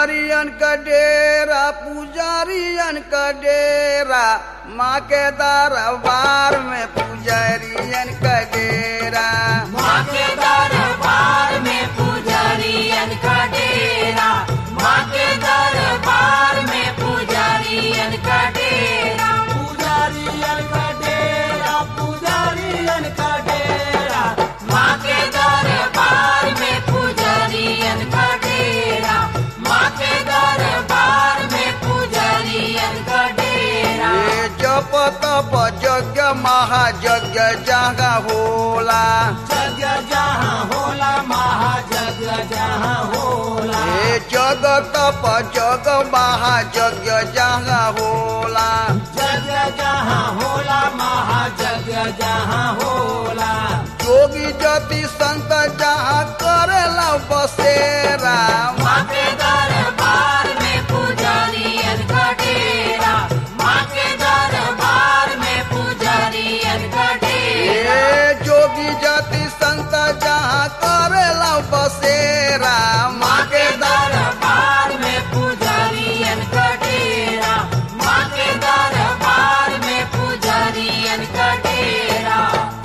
नारियन का डेरा पुजारियन का डेरा माँ के दरबार में पुजारियन का डेरा माँ के दरबार में पुजारियन का डेरा माँ के दरबार में पुजारियन का डेरा पुजारियन का डेरा पुजारियन का डेरा माँ के दरबार में पुजारियन का डेरा माँ के दरबार में पुजारियन का डेरा ये जप तप यज्ञ महायज्ञ जगह होला जग जहाँ होला महाजग जहाँ होला ये जग तप जग महायज्ञ जगह होला जग जहाँ होला महाजग जहाँ होला जोगी जति संत जहाँ करेला बसेरा माँ के दरबार में पुजारियन का डेरा माँ के दरबार में पुजारियन का डेरा ये जोगी जति संत जहाँ करेला बसेरा माँ के दरबार में पुजारियन का डेरा माँ के दरबार में पुजारियन का डेरा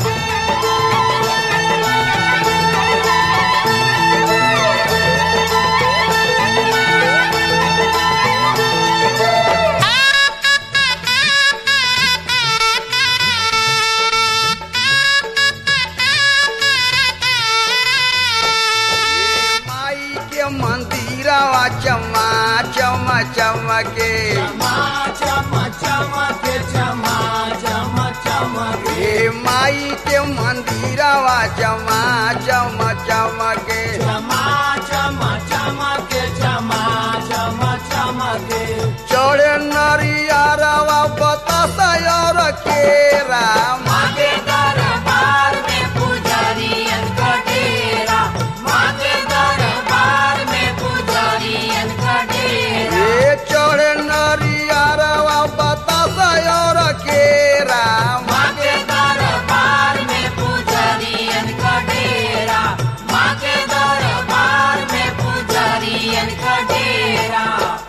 ये माई के मंदिरवा चमा चमा चमके चमा चम चमके चमा चम चमके ये माई के मंदिरवा चमा चम चमके चमा चम चमके चमा चम चमके चढ़े नरियारवा बतासा और केरा माँ के दरबार में पुजारियन का डेरा माँ के दरबार में पुजारियन का डेरा ये चढ़े नरियारवा बतासा और केरा माँ के दरबार में पुजारियन का डेरा माँ के दरबार में पुजारियन का डेरा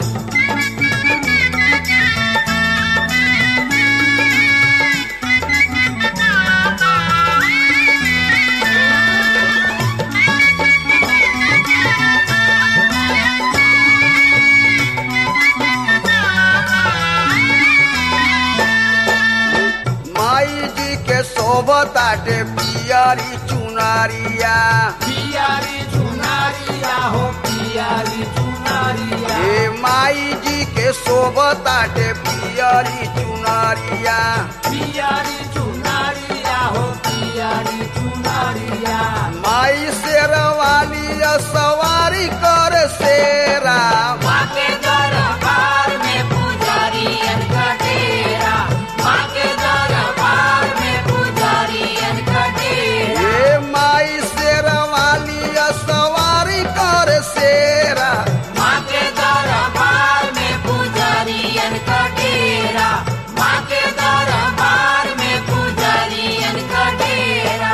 माई जी के शोभताटे पियरी चुनारिया पियारी चुनारिया हो पियारी चुनारिया हे माई जी के शोभताटे पियरी चुनारिया पियारी चुनारिया हो पियारी चुनारिया माई शेरवाली सवारी कर शेरा माँ के दरबार में पुजारियन का डेरा माँ के दरबार में पुजारियन का डेरा हे माई शेरवाली सवारी कर शेरा माँ के दरबार में पुजारियन का डेरा माँ के दरबार में पुजारियन का डेरा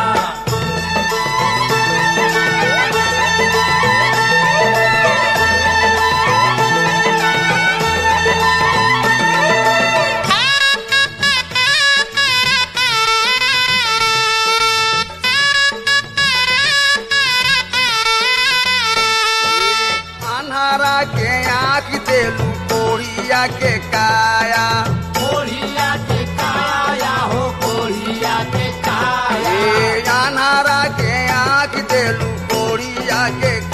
अन्हारा के आँख देलू कोढ़िया के काया कोढ़िया के काया हो कोढ़िया के काया हे अन्हारा के आँख देलू कोढ़िया के